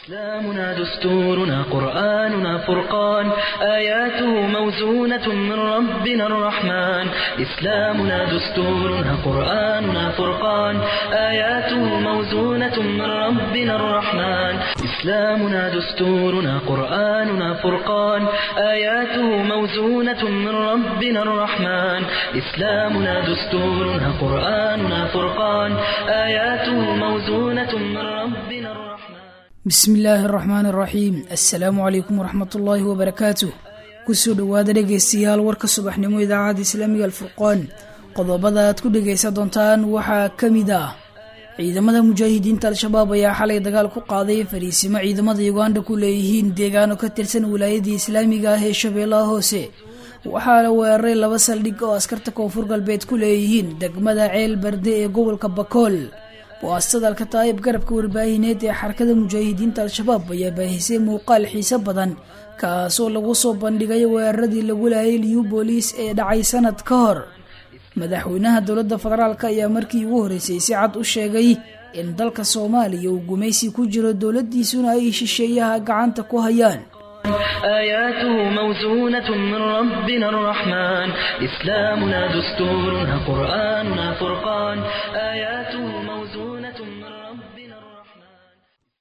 إسلامنا دستورنا قرآننا فرقان آياته موزونة من ربنا الرحمن إسلامنا دستورنا قرآننا فرقان آياته موزونة من ربنا الرحمن إسلامنا دستورنا قرآننا فرقان آياته موزونة من ربنا الرحمن إسلامنا دستورنا قرآننا فرقان آياته موزونة من ربنا الرحمن bismi illaahi araxmaan araxiim assalaamu calaykum waraxmat ullaahi wabarakaatuh kusoo dhowaada dhegaystayaal warka subaxnimo idaacadda islaamiga alfurqaan qodobada aad ku dhegaysan doontaan waxaa ka mid ah ciidamada mujaahidiinta al-shabaab ayaa xalay dagaal ku qaaday fariisimo ciidamada uganda ku leeyihiin deegaano ka tirsan wilaayadii islaamiga ah ee shabeellaha hoose waxaa la weeraray laba saldhig oo askarta koonfur galbeed ku leeyihiin degmada ceel barde ee gobolka bakool waastada alkataa'ib garabka warbaahineed ee xarakada mujaahidiinta al-shabaab ayaa baahisay muuqaal xiise badan kaasoo lagu soo bandhigay weeraradii lagu laayay liyu booliis ee dhacay sanad ka hor madaxweynaha dowladda federaalk ayaa markii ugu horreysay si cad u sheegay in dalka soomaaliya uu gumaysi ku jiro dowladdiisuna ay shisheeyaha gacanta ku hayaan آياته موزونة من ربنا الرحمن إسلامنا دستورنا قرآننا فرقان آياته موزونة من ربنا الرحمن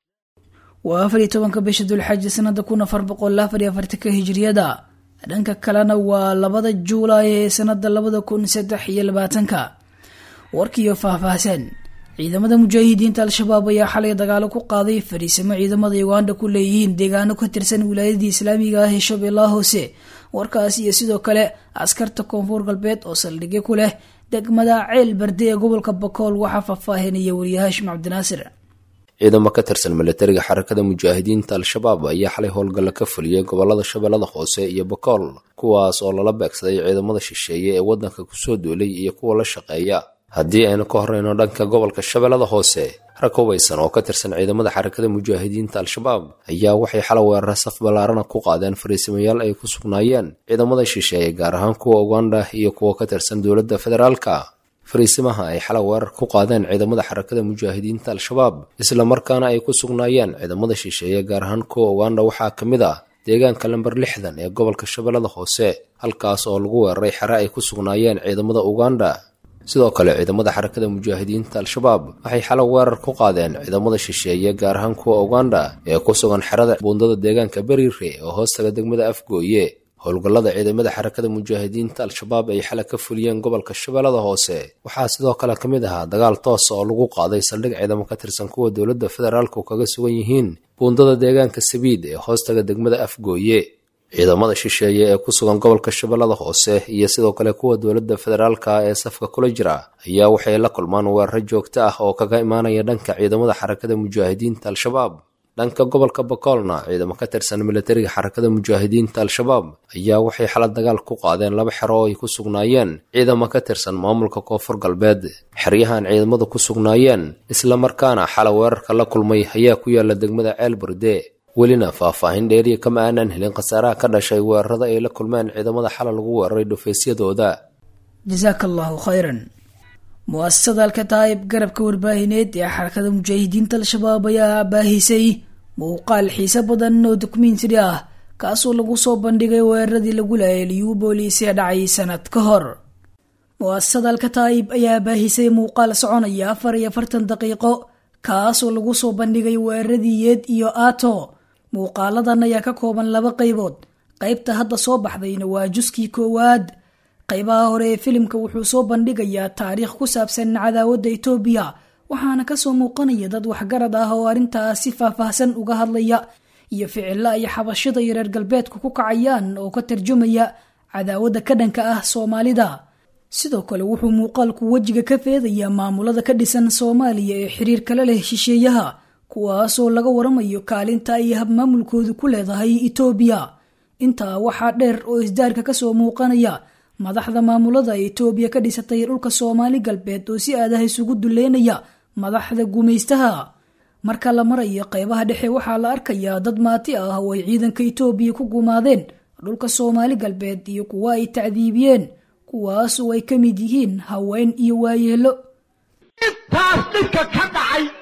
waa afar iyo tobanka bisha dulxaji sanada kun afar boqol afar iyo afartanka hijriyada dhanka kalena waa labada juulaay ee sanada labada kun saddex iyo labaatanka warkiiyo faahfaahsan ciidamada mujaahidiinta al-shabaab ayaa xalay dagaalo ku qaaday fariisimo ciidamada uganda ku leeyihiin deegaano ka tirsan wilaayadii islaamiga ah ee shabeellaha hoose warkaas iyo sidoo kale askarta koonfur galbeed oo saldhigyo ku leh degmada ceel barde ee gobolka bakool waxaa faahfaahinaya wariye haashim cabdinaasir ciidamo ka tirsan milatariga xarakada mujaahidiinta al-shabaab ayaa xalay howlgalla ka fuliyey gobolada shabeellada hoose iyo bakool kuwaas oo lala beegsaday ciidamada shisheeye ee waddanka kusoo duulay iyo kuwa la shaqeeya haddii aynu ka horreyno dhanka gobolka shabeellada hoose rag hubaysan oo ka tirsan ciidamada xarakada mujaahidiinta al-shabaab ayaa waxay xala weerara saf ballaarana ku qaadeen fariisimayaal ay ku sugnaayeen ciidamada shisheeye gaar ahaan kuwa uganda iyo kuwa ka tirsan dowladda federaalka fariisimaha ay xala weerar ku qaadeen ciidamada xarakada mujaahidiinta al-shabaab islamarkaana ay ku sugnaayeen ciidamada shisheeye gaar ahaan kuwa uganda waxaa ka mid ah deegaanka lamber lixdan ee gobolka shabeellada hoose halkaas oo lagu weeraray xere ay ku sugnaayeen ciidamada uganda sidoo kale ciidamada xarakada mujaahidiinta al-shabaab waxay xalo weerar ku qaadeen ciidamada shisheeye gaar ahaan kuwa uganda ee ku sugan xerada buundada deegaanka beriire oo hoostaga degmada afgooye howlgallada ciidamada xarakada mujaahidiinta al-shabaab ay xala ka fuliyeen gobolka shabeellada hoose waxaa sidoo kale ka mid ahaa dagaal toosa oo lagu qaaday saldhig ciidamo ka tirsan kuwa dowladda federaalku kaga sugan yihiin buundada deegaanka sabiid ee hoostaga degmada afgooye ciidamada shisheeye ee ku sugan gobolka shabeellada hoose iyo sidoo kale kuwa dowladda federaalka ee safka kula jira ayaa waxay la kulmaan weeraro joogto ah oo kaga imaanaya dhanka ciidamada xarakada mujaahidiinta al-shabaab dhanka gobolka bakoolna ciidamo ka tirsan milatariga xarakada mujaahidiinta al-shabaab ayaa waxay xala dagaal ku qaadeen laba xero oo ay ku sugnaayeen ciidamo ka tirsan maamulka koonfur galbeed xeryahan ciidamadu ku sugnaayeen islamarkaana xala weerarka la kulmay ayaa ku yaala degmada ceel burde welina faahfaahin dheeriya kama aanan helin khasaaraha ka dhashay weerarada ay la kulmeen ciidamada xala lagu weeraray dhufaysyadooda jasaaka allahu khayran mu-asasada alkataa'ib garabka warbaahineed ee xarakada mujaahidiinta al-shabaab ayaa baahisay muuqaal xiise badan oo dokumentari ah kaasoo lagu soo bandhigay weeraradii lagu laayay liyu booliis ee dhacay sanad ka hor mu-asasada alkataa'ib ayaa baahisay muuqaal soconaya afar iyo afartan daqiiqo kaasoo lagu soo bandhigay weeraradii yeed iyo aato muuqaaladan ayaa ka kooban laba qaybood qaybta hadda soo baxdayna waa juskii koowaad qaybaha hore ee filimka wuxuu soo bandhigayaa taariikh ku saabsan cadaawadda etoobiya waxaana kasoo muuqanaya dad waxgarad ah oo arrintaas si faahfaahsan uga hadlaya iyo ficilo ay xabashada iyo reer galbeedku ku kacayaan oo ka tarjumaya cadaawadda ka dhanka ah soomaalida sidoo kale wuxuu muuqaalku wejiga ka feedayaa maamulada ka dhisan soomaaliya ee xiriir kala leh shisheeyaha kuwaasoo laga waramayo kaalinta ay habmaamulkoodu ku leedahay etoobiya intaa waxaa dheer oo isdaarka kasoo muuqanaya madaxda maamulada etoobiya ka dhisatay dhulka soomaali galbeed oo si aadaha isugu duleynaya madaxda gumaystaha marka la marayo qeybaha dhexe waxaa la arkayaa dad maati ah oo ay ciidanka etoobiya ku gumaadeen dhulka soomaali galbeed iyo kuwa ay tacdiibiyeen kuwaasoo ay ka mid yihiin haween iyo waayeelo intaas dhibka ka dhacay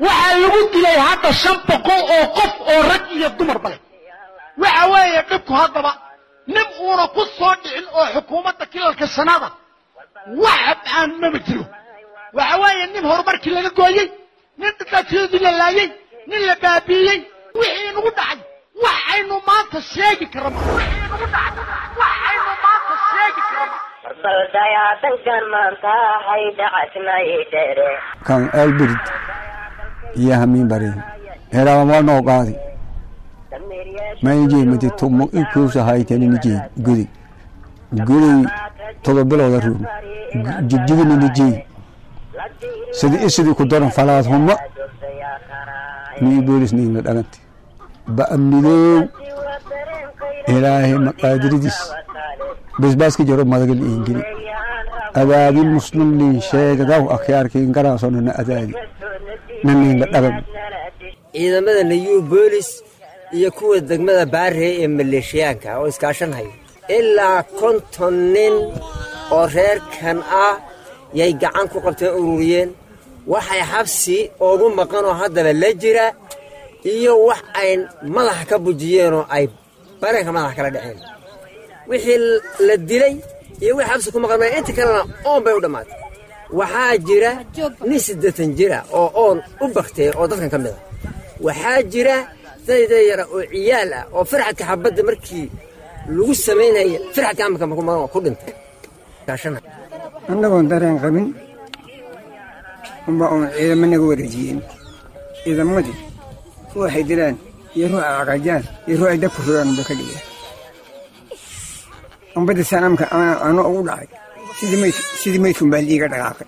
waxaa lagu dilay hadda shan boqol oo qof oo rag iyo dumarba leh waxa weeye dhibku haddaba nin uuna ku soo dhicin oo xukuumadda kilalka sanada wax aan mama jiro waxa weeye nin horumarkii laga gooyey nin dhibaatyadii la laayey nin la baabiiyey wixii nagu dhacay waxaynu maanta sheegi karama wixii nagu dhacay waxaynu maanta sheegi karama baldayadankan maanta hay dhacasnay dhere kan elbirid iyo hamiin barin heraama noo qaadi maynjeemati tumo ikuusa haytaninijeed gudi guday todoba bilooda ruum jigjigininijeed sidi isidii ku daran falaad huma nii boolis niina dhagante ba'amnidoow ilaahay maqaadiridiis basbaaska jaro madagal iingeli adaadin muslimlin sheegadaw akhyaarkiin garaasonana adaadi naniinla dhagan ciidamada nayuu boolis iyo kuwa degmada baaree ee maleeshiyaanka oo iskaashanhaya ilaa konton nin oo reerkan ah yay gacan ku qabteen ururiyeen waxay xabsi oogu maqan oo haddaba la jira iyo wax ay madaxa ka bujiyeen oo ay bareenka madaxa kala dhaceen wixii la dilay iyo wixii xabsi ku maqan inta kalena oon bay u dhammaatay waxaa jira nin siddeetan jira oo oon u baktay oo dadkan ka mid a waxaa jira dayda yara oo ciyaal ah oo farxadka xabadda markii lagu samaynaya farxadka amarka ku dhintay annagoon dareen qabin unba uun ciidamo naga wareejiyeen ciidamadii ruuxay dilaan iyo ruux ay caqajaan iyo ruux ay dabku rogaan unba ka dhigeen umbadda sanamka ano ugu dhacay sidii maydkun baa liiga dhaqaaqay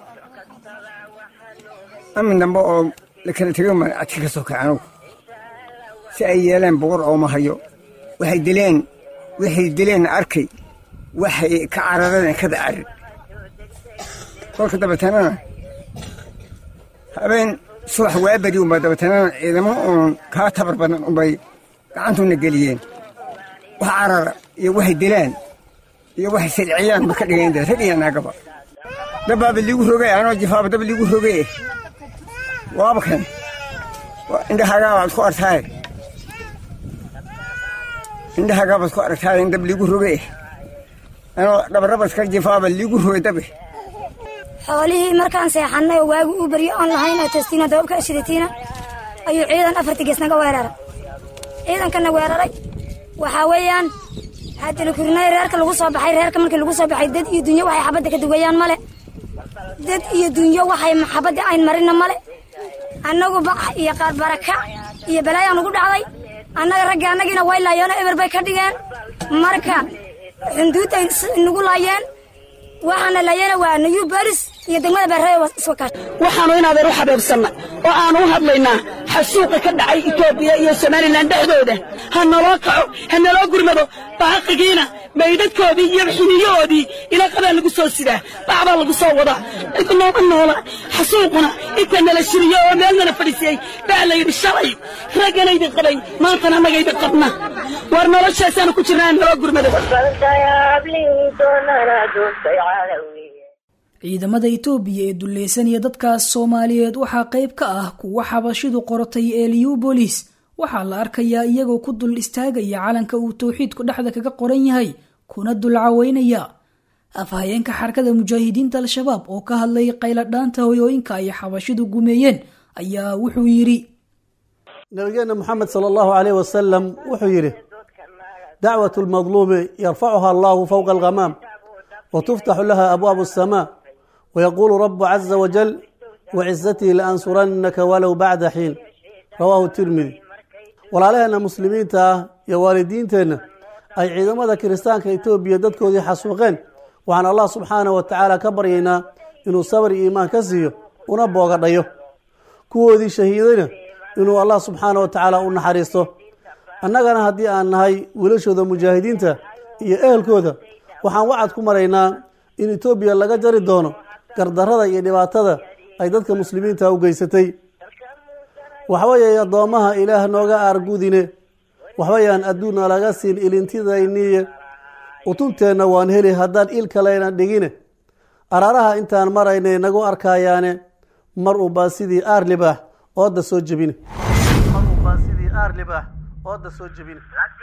amin dambe oo la kala tego ma adka ka soo kacay anugu si ay yeeleen boqor ooma hayo waxay dileen waxay dileenna arkay waxay ka carareen kada carir kolka dabeetannana habeen subax waa beri unba dabeetannana ciidamo uun kaa tabar badan unbay gacantuna geliyeen wax carara iyo waxay dilaan iyo waxay silciyaan ba ka dhigeen de rag iyo naagaba dabbaaba liigu rogay anoo jifaaba dab liigu rogay waaba kan indhahagaa baad ku artaaye indhahagaa baad ku aragtaaye in dab liigu rogay anoo dhabarabadka jifaaba liigu rogay dabe xoolihii markaan seexannay oo waagi u baryo oon lahayn oo testiina dababka ashidatiina ayuu ciidan afartii gees naga weeraray ciidankana weeraray waxaa weeyaan haddana kurinay reerka lagu soo baxay reerka markii lagu soo baxay dad iyo dunyo waxay xabadda ka duwayaan male dad iyo dunyo waxay xabadda ayn marina male annagu bac iyo qaar baraka iyo balaayaan ugu dhacday annaga ragga annagiina way laayeeno eber bay ka dhigeen marka xunduudday nagu laayeen waxaana laayana waa nayu baris iyo degmada beerrey iswakaas waxaanu inaadeer u xabeebsannay oo aanu u hadlaynaa xasuuqa ka dhacay etoobiya iyo somalilan dhexdooda ha naloo kaco ha naloo gurmado baaqigiina maydhadkoodii iyo xiniyahoodii ila qabaa lagu soo sidaa bacbaa lagu soo wadaa cid nooma noola xasuuquna inta nala shiriyo oo meel nala fadhiisiyey baa la yidhi shalay ragganaydin qabay maantana annagaydin qabna war noloshaasaanu ku jirnaa naloo gurmado ciidamada itoobiya ee dulleysanaya dadkaas soomaaliyeed waxaa qayb ka ah kuwa xabashidu qorotay ee liyubolis waxaa la arkayaa iyagoo ku dul istaagaya calanka uu towxiidku dhexda kaga qoran yahay kuna dulcaweynaya afhayeenka xarakada mujaahidiinta al-shabaab oo ka hadlay qayladhaanta hoyooyinka ay xabashidu gumeeyeen ayaa wuxuu yidhi nabigeena moxamed sala allahu caleyh wasalam wuxuu yidhi dacwat lmadluumi yarfacuha allahu fowqa alghamaam وتفتح لها أبواب السماء ويقول رب عز وجل وعزتي لأنصرنك ولو بعد حين رواه الترمذي walaalaheenna muslimiinta ah iyo waalidiinteenna ay ciidamada kiristaanka etoobiya dadkoodii xasuuqeen waxaan allah subxaanah wa tacaala ka baryaynaa inuu sabar iyo iimaan ka siiyo una boogadhayo kuwoodii shahiidayna inuu allah subxaanah wa tacaala u naxariisto annagana haddii aan nahay wiilashooda mujaahidiinta iyo ehelkooda waxaan wacad ku maraynaa in etoobiya laga jari doono gardarrada iyo dhibaatada ay dadka muslimiinta u geysatay waxbayay addoommaha ilaah nooga aargudine waxbayaan adduunna laga siin ilintidayniye utunteenna waan heli haddaan il kaleyna dhigine araaraha intaan maraynay nagu arkayaane mar unbaa sidii aar libaax ooda soo jebine xanuunbaa sidii aarlib ah ooda soo jebine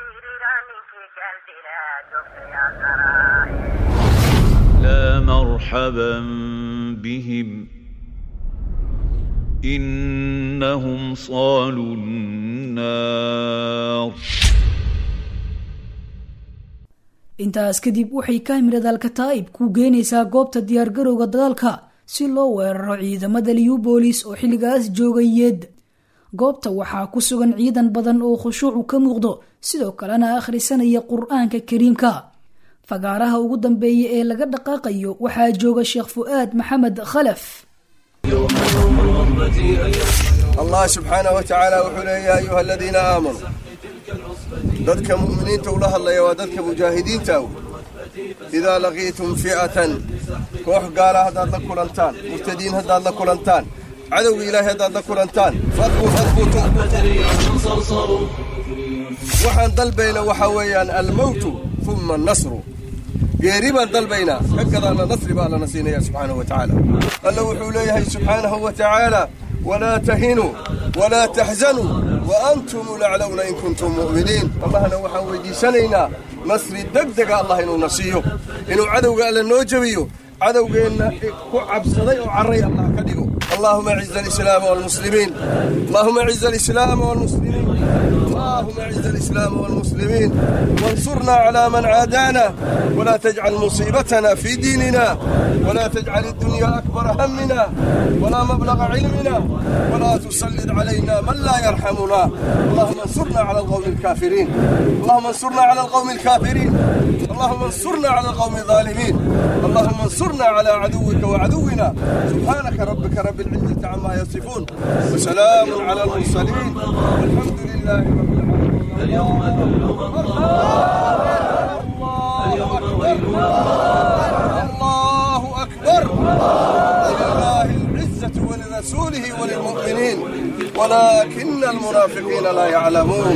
لا مرحبا بهم إنهم صالوا النار intaas kadib waxay kaamirada alkataa'ib ku geynaysaa goobta diyaargarowga dagaalka si loo weeraro ciidamada liubolis oo xilligaas joogay yeed goobta waxaa ku sugan ciidan badan oo khushuucu ka muuqdo sidoo kalena akhrisanaya qur-aanka kariimka fagaaraha ugu dambeeya ee laga dhaqaaqayo waxaa jooga sheekh fu'aad maxamed khalaf allah subxaanah wa tacaala wuxuu leeya ya ayuha aladiina aamanuu dadka mu'miniinta ula hadlaya waa dadka mujaahidiinta aw idaa laqiitum fi'atan koox gaala haddaad la kulantaan murtadiin haddaad la kulantaan cadowga ilaahay haddaad la kulantaan fadbuu fadbutu waxaan dalbayna waxaa weeyaan almowtu uma annasru geeri baan dalbaynaa ka gadaana nasri baa allana siinaya subxaanahu wa tacaala alla wuxuu leeyahay subxaanahu wa tacaala walaa tahinuu walaa taxzanuu wa antum laclowna in kuntum mu'miniin allahna waxaan weydiisanaynaa nasri degdega allah inuuna siiyo inuu cadowga alle noo jebiyo cadowgeenna ku cabsaday oo carray allah ka dhigo اللهم اعز الاسلام والمسلمين اللهم اعز الاسلام والمسلمين اللهم اعز الاسلام والمسلمين وانصرنا على من عادانا ولا تجعل مصيبتنا في ديننا ولا تجعل الدنيا اكبر همنا ولا مبلغ علمنا ولا تسلط علينا من لا يرحمنا اللهم انصرنا على القوم الكافرين اللهم انصرنا على القوم الكافرين اللهم انصرنا على القوم الظالمين اللهم انصرنا على عدوك وعدونا سبحانك ربك رب العزة عما يصفون وسلام على المرسلين والحمد لله رب العالمين اليوم الله أكبر ولله العزة ولرسوله وللمؤمنين ولكن المنافقين لا يعلمون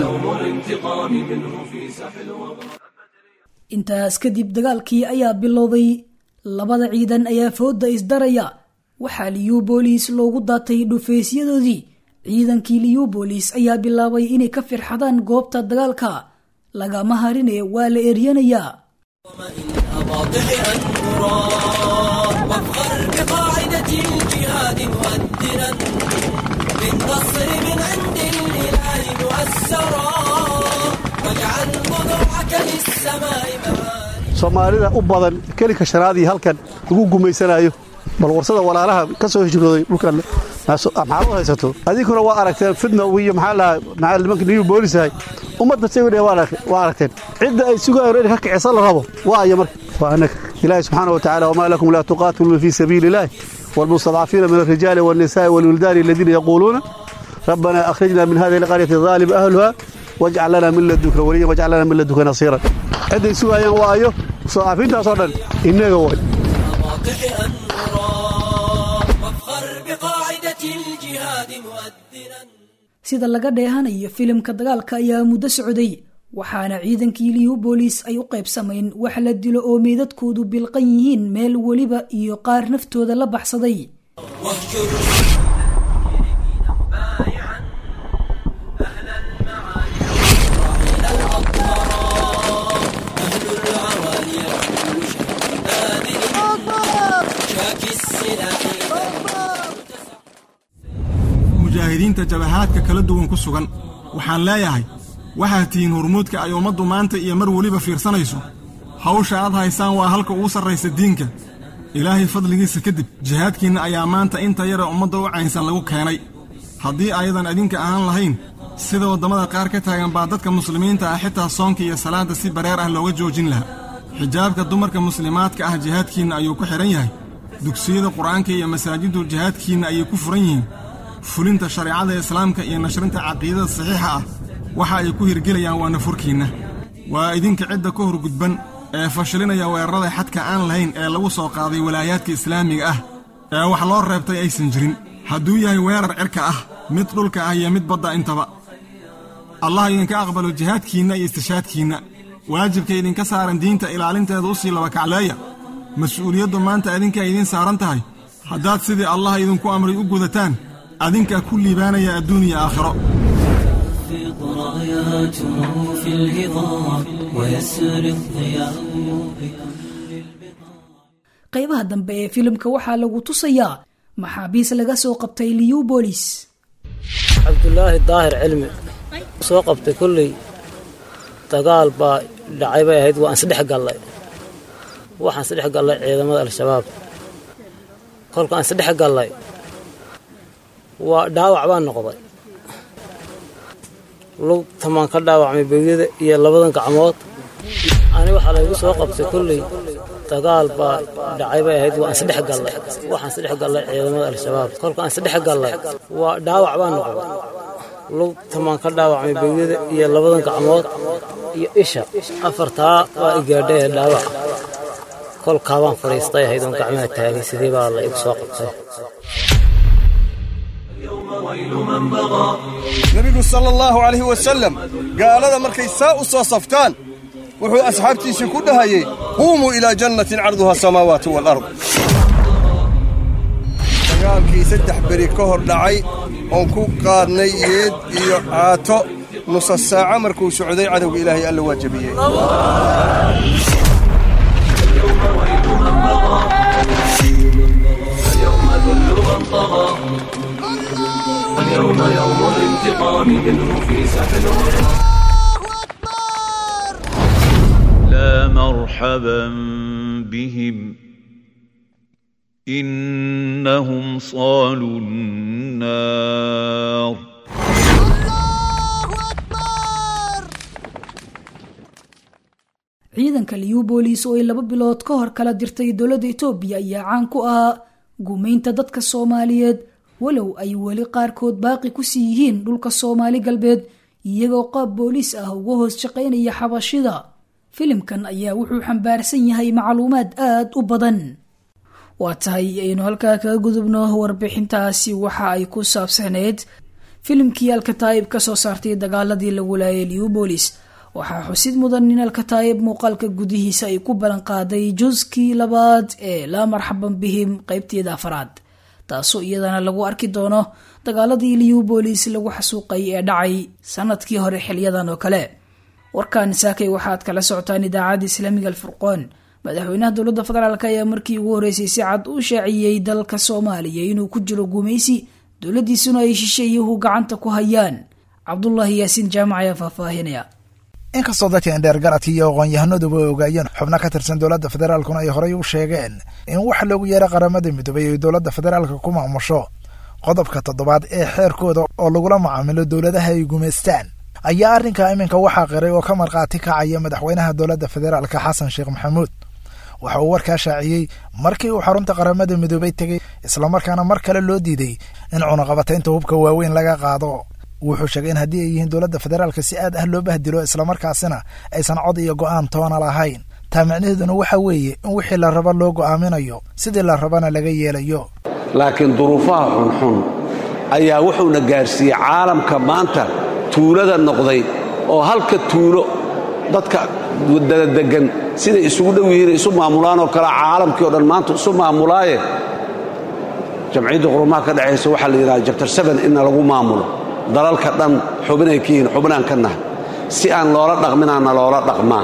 intaas kadib dagaalkii ayaa bilowday labada ciidan ayaa fooda isdaraya waxaa liyubolis loogu daatay dhufeysyadoodii ciidankii liyubolis ayaa bilaabay inay ka firxadaan goobta dagaalka lagama harine waa la eryanayaa soomaalida u badan kelinka shanaadii halkan lagu gumaysanayo bal warsada walaalaha ka soo hijrooday dhulkan maxaad u haysato adinkuna waa aragteen fidna iyo maxaa lahaa maxaa nimanka new boolisahay ummadda sawiree waa aragteen cidda ay sugayaan in ka kicisa la rabo waa aya marka waa annaga ilaahi subxaana wa tacaala wamaa lakum laa tuqaatiluuna fii sabiili illaahi والمستضعفين من الرجال والنساء والولدان الذين يقولون ربنا أخرجنا من هذه القرية الظالم أهلها واجعل لنا من لدنك وليا واجعل لنا من لدنك نصيرا عندي سوايا وايو مستضعفين تصدر إنك واي sida laga dheehanayo filimka dagaalka ayaa muddo socday waxaana ciidankii liyubolis ay u qaybsamayn wax la dilo oo meydadkoodu bilqan yihiin meel weliba iyo qaar naftooda la baxsaday mujaahidiinta jabahaadka kala duwan ku sugan waxaan leeyahay waxaad tihiin hormuudka ay ummaddu maanta iyo mar weliba fiirsanayso hawsha aad haysaan waa halka ugu sarraysa diinka ilaahay fadligiisa kadib jihaadkiinna ayaa maanta inta yara ummadda u caynsan lagu keenay haddii ayadan idinka ahaan lahayn sida waddamada qaar ka taagan baa dadka muslimiinta ah xitaa soonka iyo salaadda si bareer ah looga joojin lahaa xijaabka dumarka muslimaadka ah jihaadkiinna ayuu ku xidhan yahay dugsiyada qur'aanka iyo masaajiddu jihaadkiinna ayay ku furan yihiin fulinta shareecada islaamka iyo nashrinta caqiidada saxiixa ah waxa ay ku hirgelayaan waa nafurkiinna waa idinka cidda ka hor gudban ee fashilinaya weerarada xadka aan lahayn ee lagu soo qaaday walaayaadka islaamiga ah ee wax loo reebtay aysan jirin hadduu yahay weerar cirka ah mid dhulka ah iyo mid badda intaba allah idinka aqbalo jihaadkiinna iyo istishaadkiinna waajibka idinka saaran diinta ilaalinteeda u sii labakacleeya mas-uuliyaddu maanta idinkaa idiin saaran tahay haddaad sidii allah idinku amray u gudataan adinkaa ku liibaanaya adduun iyo aakhiro راياته في الهضاب ويسري الضياء qaybaha dambe ee filimka waxaa lagu tusayaa maxaabiis laga soo qabtay liubolis cabdulaahi daahir cilmi soo qabtay kolley dagaal baa dhacay bay ahayd waan isdhex gallay waxaan isdhex gallay ciidamada al-shabaab kolkaan isdhex gallay waa dhaawac baan noqday lugtamaan ka dhaawacmay begyada iyo labadan gacmood ani waxaa laygu soo qabtay kolley dagaal baa dhacay bay ahayd waan isdhex gallay waxaan isdhex gallay ciidamada al-shabaab kolkaan isdhex gallay waa dhaawac baan noqday lugtamaan ka dhaawacmay begyada iyo labadan gacmood iyo isha afartaa waa igaadhay ee dhaawac kolkaa baan fadhiistay ahayd oon gacmaha taagay sidii baa la igu soo qabtay nebigu sala allahu calayhi wasalam gaalada markay saa u soo saftaan wuxuu asxaabtiisii ku dhahayey quumuu ilaa jannatin carduha asamaawaatu waalard dagaalkii saddex beri ka hor dhacay oon ku qaadnay yeed iyo caato nusa saaca markuu socday cadowga ilaahay alla waa jabiyey اليوم يوم الانتقام منه في سحل لا مرحبا بهم إنهم صالوا النار ciidanka liubolis oo ay laba bilood ka hor kala dirtay dowladda etoobiya ayaa caan ku ahaa gumaynta dadka soomaaliyeed walow ay weli qaarkood baaqi ku sii yihiin dhulka soomaali galbeed iyagoo qaab booliis ah uga hoos shaqaynaya xabashida filimkan ayaa wuxuu xambaarsan yahay macluumaad aad u badan waa tahay aynu halkaa kaga gudubno warbixintaasi waxa ay ku saabsaneyd filimkii alkataa'ib ka soo saartay dagaaladii lagu laayay liubolis waxaa xusid mudan in alkataa'ib muuqaalka gudihiisa ay ku ballan qaaday juskii labaad ee laa marxaban bihim qeybteeda afaraad taasoo iyadana lagu arki doono dagaaladii liubolis lagu xasuuqay ee dhacay sanadkii hore xilyadan oo kale warkan saakay waxaad kala socotaan idaacadda islaamiga alfurqoon madaxweynaha dowladda federaalk ayaa markii ugu horreysay si cad u shaaciyey dalka soomaaliya inuu ku jiro gumaysi dowladdiisuna ay shisheeyuhu gacanta ku hayaan cabdulaahi yaasiin jaamac ayaa faahfaahinaya inkastoo dadka indheergaradka iyo aqoon-yahanaduba ay ogaayeen xubno ka tirsan dowladda federaalkuna ay horey u sheegeen in waxa loogu yeeray qaramada midoobay ay dowladda federaalka ku maamusho qodobka toddobaad ee xeerkooda oo lagula macaamilo dowladaha ay gumaystaan ayaa arrinka iminka waxaa qiray oo ka markhaati kacaya madaxweynaha dowladda federaalka xasan sheekh maxamuud waxa uu warkaa shaaciyey markii uu xarunta qaramada midoobay tegey islamarkaana mar kale loo diiday in cunaqabataynta hubka waaweyn laga qaado wuxuu sheegay in haddii ay yihiin dowladda federaalka si aad ah loo bahdilo islamarkaasina aysan cod iyo go'aan toona lahayn taa micnaheeduna waxa weeye in wixii la raba loo go'aaminayo sidii la rabana laga yeelayo laakiin duruufaha xunxun ayaa wuxuuna gaarsiiyey caalamka maanta tuulada noqday oo halka tuulo dadka dadadegan siday isugu dhow yihiin isu maamulaan oo kale caalamkii o dhan maanta isu maamulaaye jamciyadda qurumaha ka dhexaysa waxaa la yidhaha jabtar seben inna lagu maamulo dalalka dhan xubinay ka yihiin xubinaan ka nahay si aan loola dhaqminaanna loola dhaqmaa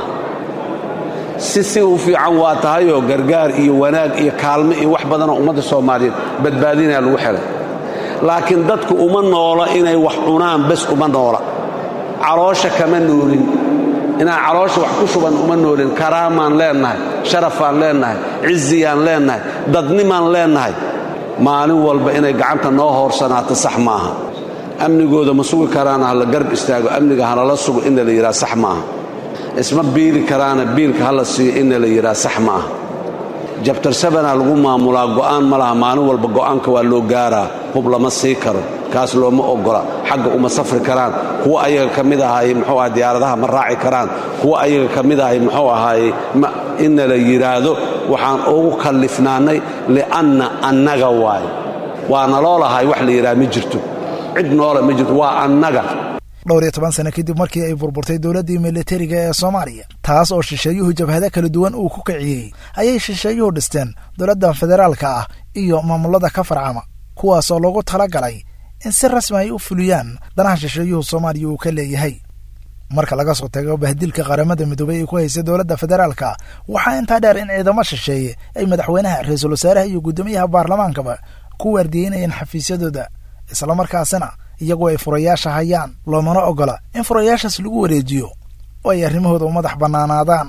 si si u fiican waa tahayoo gargaar iyo wanaag iyo kaalmo iyo wax badanoo ummadda soomaaliyeed badbaadinaya lagu xelay laakiin dadku uma noola inay wax cunaan bes uma noola caloosha kama noolin inaan caloosha wax ku shuban uma noolin karaamaan leennahay sharafaan leennahay ciziyaan leennahay dadnimaan leennahay maalin walba inay gacanta noo hoorsanaato sax maaha amnigooda ma sugi karaana hala garb istaago amniga halala sugo inna la yidhaha sax maaha isma biili karaana biilka hala siiyo inna la yidhaha sax maaha jabtar sabanaa lagu maamulaa go'aan ma laha maalin walba go'aanka waa loo gaaraa hub lama sii karo kaas looma oggola xagga uma safri karaan kuwa ayaga ka mid ahaaye muxuu aha diyaaradaha ma raaci karaan kuwa ayaga ka mid ahay muxuu ahaaye inna la yidhaahdo waxaan ugu kallifnaannay li'anna annaga waayo waana loo lahay wax la yidhaha ma jirto cid noole ma jirto waa annaga dhowr iyo toban sano kadib markii ay burburtay dowladdii militariga ee soomaaliya taas oo shisheeyuhu jabhado kala duwan uu ku kiciyey ayay shisheeyuhu dhisteen dowladda federaalka ah iyo maamulada ka farcama kuwaasoo loogu tala galay in si rasmi ay u fuliyaan danaha shisheeyuhu soomaaliya uu ka leeyahay marka laga soo tago bahdilka qaramada midoobey ay ku haysay dowladda federaalka waxaa intaa dheer in ciidamo shisheeye ay madaxweynaha ra-iisul wasaaraha iyo guddoomiyaha baarlamaankaba ku waardiyeynayeen xafiisyadooda islamarkaasina iyagoo ay furayaasha hayaan loomana ogola in furayaashaas lagu wareejiyo oo ay arrimahooda u madax bannaanaadaan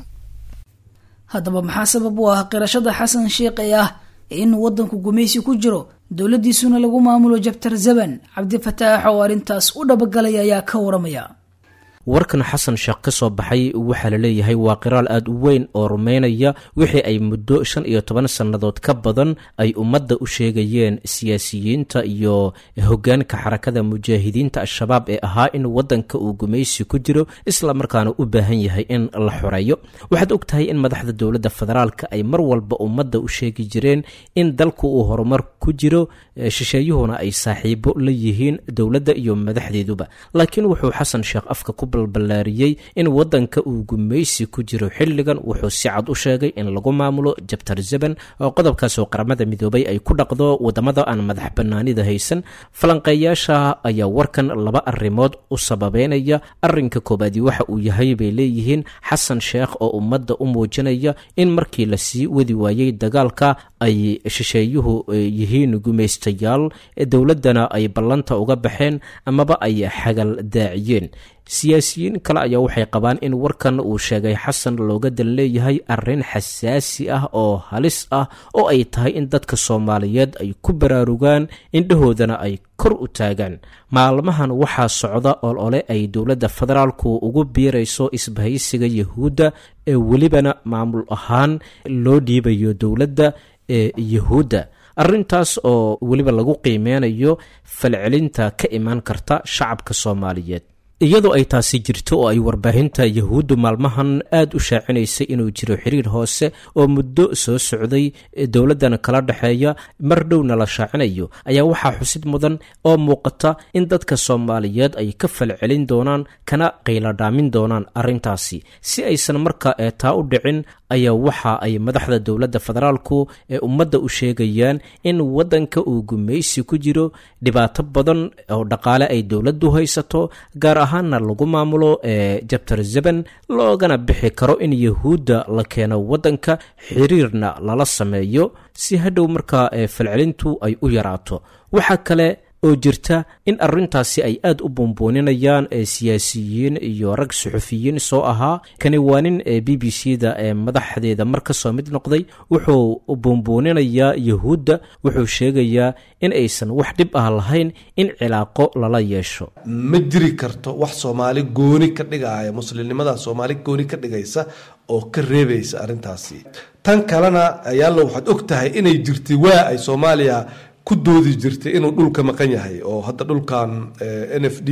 haddaba maxaa sabab u ah qirashada xasan sheikh ee ah in waddanku gumaysi ku jiro dowladdiisuna lagu maamulo jabtar zaban cabdifataax oo arrintaas u dhabagalaya ayaa ka waramaya warkan xasan sheekh ka soo baxay waxaa la leeyahay waa qiraal aad u weyn oo rumaynaya wixii ay muddo shan iyo toban sannadood ka badan ay ummadda u sheegayeen siyaasiyiinta iyo hoggaanka xarakada mujaahidiinta al-shabaab ee ahaa in waddanka uu gumaysi ku jiro isla markaana u baahan yahay in la xoreeyo waxaad og tahay in madaxda dowladda federaalka ay mar walba ummadda u sheegi jireen in dalku uu horumar ku jiro shisheeyuhuna ay saaxiibo la yihiin dowladda iyo madaxdeeduba laakiin wuxuu xasan sheekh afka ku balballaariyey in waddanka uu gumaysi ku jiro xilligan wuxuu si cad u sheegay in lagu maamulo jabtar zaban oo qodobkaasoo qaramada midoobay ay ku dhaqdo waddamada aan madax bannaanida haysan falanqeeyaasha ayaa warkan laba arrimood u sababeynaya arrinka koobaadi waxa uu yahay bay leeyihiin xasan sheekh oo ummadda u muujinaya in markii la sii wadi waayey dagaalka ay shisheeyuhu yihiin gumaystayaal dowladdana ay ballanta uga baxeen amaba ay xagal daaciyeen siyaasiyiin kale ayaa waxay qabaan in warkan uu sheegay xasan looga dan leeyahay arrin xasaasi ah oo halis ah oo ay tahay in dadka soomaaliyeed ay ku baraarugaan indhahoodana ay kor u taagaan maalmahan waxaa socda olole ay dowladda federaalku ugu biirayso isbahaysiga yahuudda ee welibana maamul ahaan loo dhiibayo dowladda ee yahuudda arrintaas oo weliba lagu qiimeynayo falcelinta ka imaan karta shacabka soomaaliyeed iyadoo ay taasi jirto oo ay warbaahinta yahuuddu maalmahan aad u shaacinaysay inuu jiro xiriir hoose oo muddo soo socday dowladdan kala dhexeeya mar dhowna la shaacinayo ayaa waxaa xusid mudan oo muuqata in dadka soomaaliyeed ay ka falcelin doonaan kana qayladhaamin doonaan arrintaasi si aysan marka ee taa u dhicin ayaa waxa ay madaxda dowladda federaalku ee ummadda u sheegayaan in waddanka uu gumaysi ku jiro dhibaato badan oo dhaqaale ay dowladdu haysato gaar ahaanna lagu maamulo ee jabtar zaban loogana bixi karo in yahuudda la keeno waddanka xiriirna lala sameeyo si hadhow markaa ee falcelintu ay u yaraato waxaa kale oo jirta in arrintaasi ay aad u buunbuuninayaan ee siyaasiyiin iyo rag suxufiyiin soo ahaa kani waa nin ee b b c da ee madaxdeeda mar ka soo mid noqday wuxuu buunbuuninayaa yahuudda wuxuu sheegayaa in aysan wax dhib ah lahayn in cilaaqo lala yeesho ma jiri karto wax soomaali gooni ka dhigaya muslimnimada soomaali gooni ka dhigaysa oo ka reebaysa arrintaasi tan kalena ayaalla waxaad og tahay inay jirtay waa ay soomaaliya ku doodi jirtay inuu dhulka maqan yahay oo hadda dhulkan n f d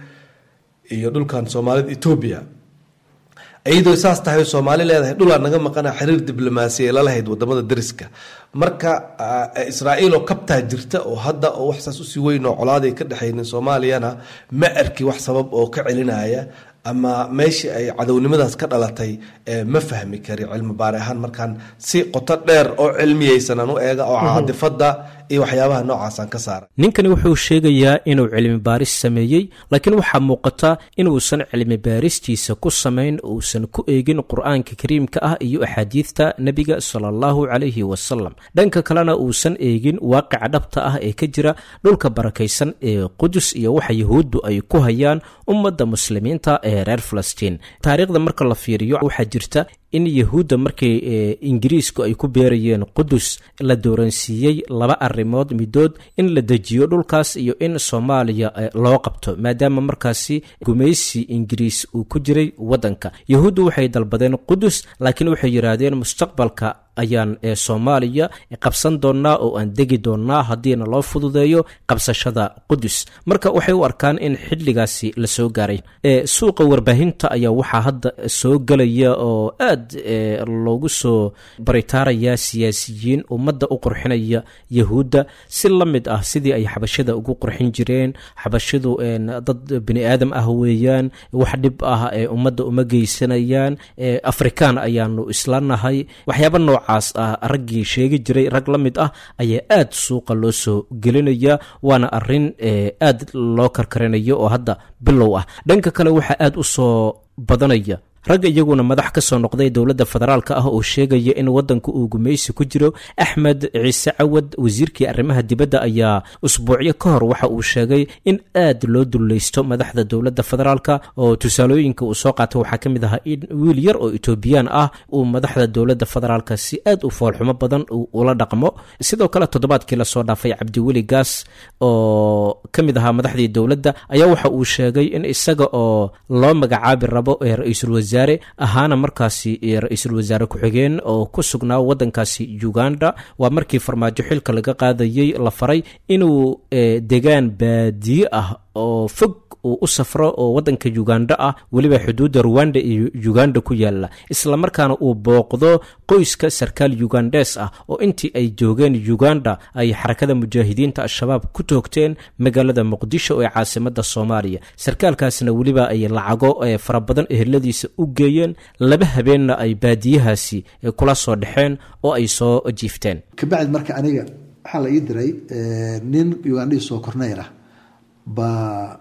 iyo dhulkan soomaalida etoobiya iyadoo saas tahay soomaali leedahay dhulaa naga maqana xiriir diblomaasiya lalahayd wadamada dariska marka israa'iil oo kabtaa jirta oo hadda oo wax saas usii weyn oo colaaday ka dhexaynin soomaaliyana ma arki wax sabab oo ka celinaya ama meeshii ay cadownimadaas ka dhalatay ma fahmi kari cilmi baari ahaan markaan si qoto dheer oo cilmiyeysanan u eega oo caadifada iyo waxyaabaha noocaasaan ka saara ninkani wuxuu sheegayaa inuu cilmi baaris sameeyey laakiin waxaa muuqata inuusan cilmi baaristiisa ku samayn uusan ku eegin qur-aanka kariimka ah iyo axaadiidta nebiga sala allahu calayhi wasalam dhanka kalena uusan eegin waaqica dhabta ah ee ka jira dhulka barakaysan ee qudus iyo waxa yahuuddu ay ku hayaan ummadda muslimiinta ee reer falastiin taariikhda marka la fiiriyo waxaa jirta in yahuudda markii ingiriisku ay ku beerayeen qudus la dooransiiyey laba arrimood midood in la dejiyo dhulkaas iyo in soomaaliya loo qabto maadaama markaasi gumaysi ingiriis uu ku jiray waddanka yahuuddu waxay dalbadeen qudus laakiin waxay yidhaahdeen mustaqbalka ayaan ee soomaaliya qabsan doonnaa oo aan degi doonnaa haddiina loo fududeeyo qabsashada qudus marka waxay u arkaan in xilligaasi la soo gaaray ee suuqa warbaahinta ayaa waxaa hadda soo gelaya oo aad aada loogu soo baritaarayaa siyaasiyiin ummadda u qurxinaya yahuudda si la mid ah sidii ay xabashada ugu qurxin jireen xabashadu dad bini aadam ah weeyaan wax dhib ah ee ummadda uma geysanayaan afrikaan ayaanu isla nahay waxyaaba noocaas ah raggii sheegi jiray rag la mid ah ayaa aada suuqa loo soo gelinaya waana arin aada loo karkarinayo oo hadda bilow ah dhanka kale waxaa aada u soo badanaya ragga iyaguna madax ka soo noqday dowladda federaalka ah oo sheegaya in waddanka uu gumaysi ku jiro axmed ciise cawad wasiirkii arrimaha dibadda ayaa usbuucyo ka hor waxa uu sheegay in aad loo dullaysto madaxda dowladda federaalka oo tusaalooyinka uu soo qaatay waxaa ka mid ahaa in wiil yar oo etoobiyaan ah uu madaxda dowladda federaalka si aad u foolxumo badan ula dhaqmo sidoo kale toddobaadkii lasoo dhaafay cabdiweli gaas oo ka mid ahaa madaxdii dowladda ayaa waxa uu sheegay in isaga oo loo magacaabi rabo ee ra-iisul wasaare ahaana markaasi ra-iisul wasaare ku-xigeen oo ku sugnaa waddankaasi uganda waa markii farmaajo xilka laga qaadayey la faray inuu degaan baadiye ah oo fog uu u safro oo waddanka uganda ah weliba xuduudda ruwanda iyo uganda ku yaala islamarkaana uu booqdo qoyska sarkaal ugandes ah oo intii ay joogeen uganda ay xarakada mujaahidiinta al-shabaab ku toogteen magaalada muqdisho ee caasimada soomaaliya sarkaalkaasna weliba ay lacago fara badan eheladiisa u geeyeen laba habeenna ay baadiyahaasi kula soo dhexeen oo ay soo jiifteen kabacdi marka aniga waxaa la ii diray nin ugandhii soo korneyl ah baa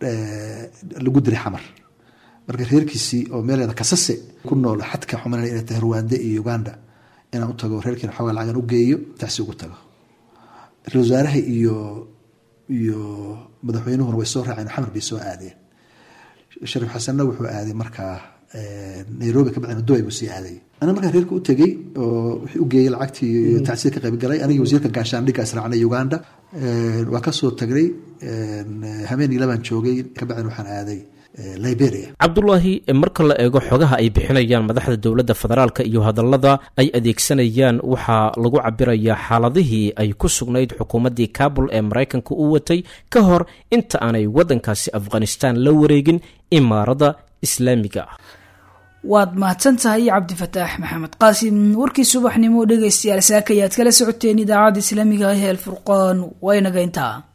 lagu diray xamar marka reerkiisii oo meeleeda kasase ku nool xadka xuman inay tahay ruwanda iyo uganda inaan u tago reerkiina xoogaa lacagan u geeyo taasi ugu tago ra-isul wasaaraha iyo iyo madaxweynuhuna way soo raaceen xamar bay soo aadeen shariif xasanna wuxuu aaday markaa nairobi ka bacdina dubai buu sii aaday ana markaa reerka u tegey oo wixii u geeyey lacagtii tacsida ka qaybgalay anigii wasiirka gaashaandhigga israacnay uganda waa kasoo tagnay habeen ilabaan joogay kabacdina waxaan aaday liberia cabdulaahi marka la eego xogaha ay bixinayaan madaxda dowladda federaalka iyo hadallada ay adeegsanayaan waxaa lagu cabirayaa xaaladihii ay ku sugnayd xukuumaddii kabul ee maraykanka u watay ka hor inta aanay waddankaasi afghanistan la wareegin imaarada islaamiga ah waad mahadsan tahay cabdifataax maxamed qaasim warkii subaxnimo dhegaystayaal saaka ayaad kala socoteen idaacadda islaamiga ah ee alfurqaan waynaga intaa